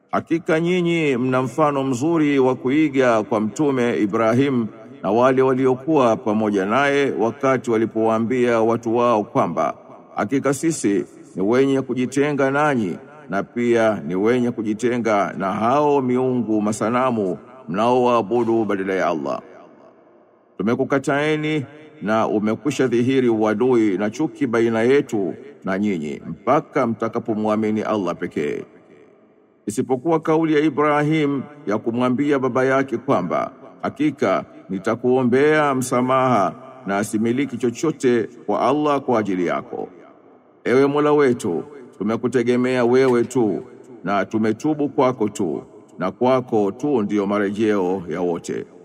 Hakika nyinyi mna mfano mzuri wa kuiga kwa mtume Ibrahim na wale waliokuwa pamoja naye wakati walipowaambia watu wao kwamba hakika sisi ni wenye kujitenga nanyi na pia ni wenye kujitenga na hao miungu masanamu mnaoabudu badala ya Allah. Tumekukataeni na umekwisha dhihiri uadui na chuki baina yetu na nyinyi mpaka mtakapomwamini Allah pekee isipokuwa kauli ya Ibrahim ya kumwambia baba yake kwamba hakika nitakuombea msamaha na asimiliki chochote kwa Allah kwa ajili yako. Ewe Mola wetu, tumekutegemea wewe tu na tumetubu kwako tu na kwako tu ndiyo marejeo ya wote.